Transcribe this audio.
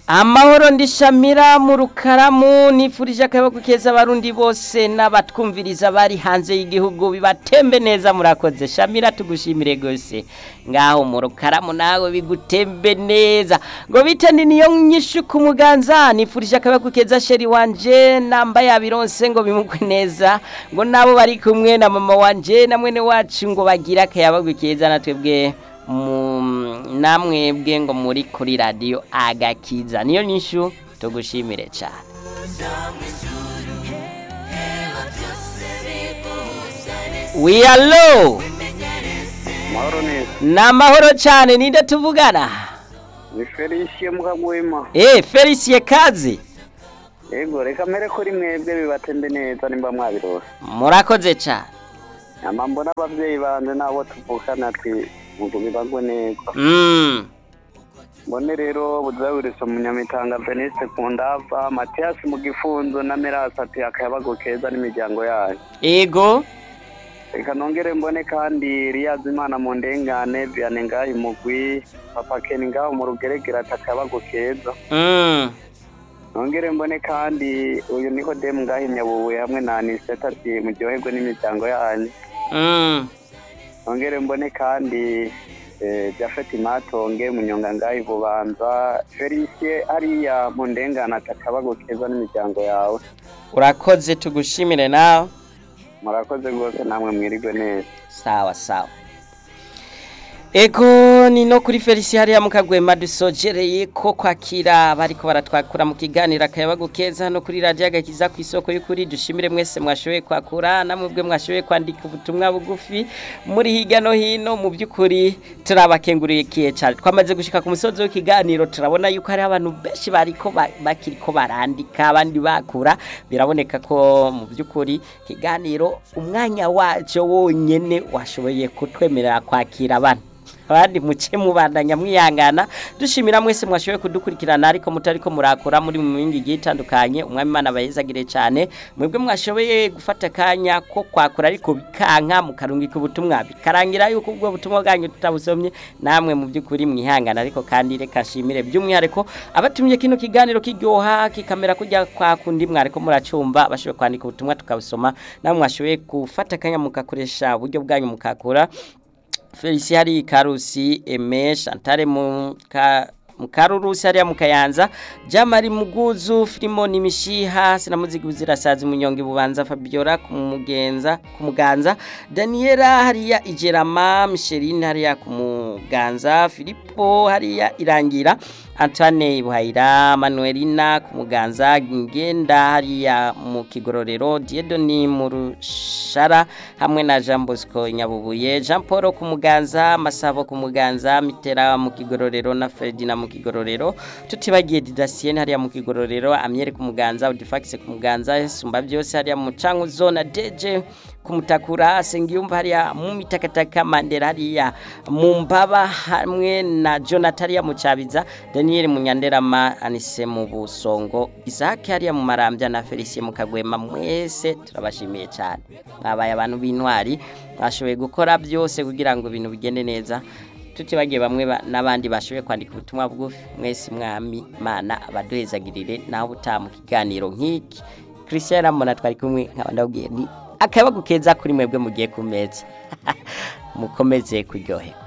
amahoro ndishamira mu rukaramu nifurije akaboko keza abarundi bose n'abatwumviriza bari hanze y'igihugu bibatembe neza murakoze shamira tugushimire gose ngaho mu rukaramu nawe bigutembe neza ngo bite ni niyo nyishu ku muganza nifurije akaboko keza sheri wanje nambaye abironse ngo bimugwe neza ngo nabo bari kumwe na mama wanje na mwene wacu ngo bagira akayabagwe keza natwebwe namwe bwe ngo muri kuri radiyo agakiza niyo nyishu tugushimire cyane wiyalo mahoro neza ni amahoro cyane ninde tuvugana ni felicien mukagwema eee felisiye kazi yego reka mbere kuri mwebwe bibatembe neza nimba mwabirose murakoze cyane nyama mbona ababyeyi banje nabo tuvukana ati ngo bibagwe neza Mm, mbone rero buzaburiso munyamitanga veniste ku ndava matiyasi mu gifunzo na merasi ati akayabago keza n'imiryango yayo ego reka nongere mbone kandi riyazi imana mu ndengane viane ngaho imugwi papa keni ngaho mu rugeregere ati akayabago keza Mm, nongere mbone kandi uyu niho demu ngaho inyabubuye hamwe na aniseta ati muryoherwe n'imiryango yanyu mm, nongere mbone kandi eh, jafeti matonge munyonga ngaho ibubanza felicie hariya mu ndengane ati akabago keza n'imiryango yawe urakoze tugushimire nawe murakoze rwose namwe mwirigwe neza sawa sawa ego ni no kuri felisi hariya mukagwema dusogereye ko kwakira bariko baratwakura mu kiganiro akayabago keza no kuri radiyo agakiza ku isoko y'ukuri dushimire mwese mwashoboye kwakura namwe bwe mwashoboye kwandika ubutumwa bugufi muri hirya no hino mu by'ukuri turabakengurikiye cyane twamaze gushika ku musozi w'ikiganiro turabona yuko hari abantu benshi bariko ba- bakiriko barandika abandi bakura biraboneka ko mu by'ukuri ikiganiro umwanya wacyo wonyene washoboye kutwemerera kwakira abana abandi muce mubandanya mwihangana dushimira mwese mwashoboye kudukurikirana ariko mutariko murakora muri mu mingi igiye itandukanye umwami imana abayezagire cyane mwebwe mwashoboye gufata akanya ko kwakura ariko bikanka mukarungika ubutumwa bikarangira yuko ubwo butumwa bwanyu tutabusomye namwe mu by'ukuri mwihangana ariko kandi reka nshimire by'umwihariko abatumye kino kiganiro kiryoha kikamera kujya kwa kundi mwariko muracumba bashoboye kwandika ubutumwa tukabusoma namwe mwashoboye gufata akanya mukakoresha uburyo bwanyu mukakura Felicia hari Karusi Eme Chantal mu ka Mukarurusi hariya mukayanza Jamari Muguzu Filimoni Mishiha sinamuzigi buzirasazi munyonge bubanza Fabiola kumugenza kumuganza Daniela hariya Ijerama Micheline hariya kumuganza Filippo hariya Irangira Antoine Buhaira Manuelina kumuganza Ngenda hariya mu kigororero Diedoni mu rushara hamwe na Jean Bosco Nyabubuye Jean Paul kumuganza Masabo kumuganza Mitera mu kigororero na Ferdinand mu kigororero tutibagiye Didasien hariya mu kigororero Amiere kumuganza Udifax kumuganza Sumba byose hariya mu cangu zona DJ kumutakura Sengiyumva hariya mu mitakataka Mandela hariya mu mbaba hamwe na Jonathan hariya mu Cabiza Daniel Munyanderama Anise mu Busongo Isaac hariya mu Marambya na Felicien mu Kagwema mwese turabashimiye cyane mwabaye abantu b'intwari bashoboye gukora byose kugira ngo ibintu bigende neza tutibagiye bamwe ba- n'abandi bashoboye kwandika ubutumwa bugufi mwese mwami mana abaduhezagirire naho utaha mu kiganiro nk'iki christian ramona twari kumwe nkaba ndabwiye ni akayabagu keza kuri mwebwe mugiye ku meza mukomeze kuryoherwa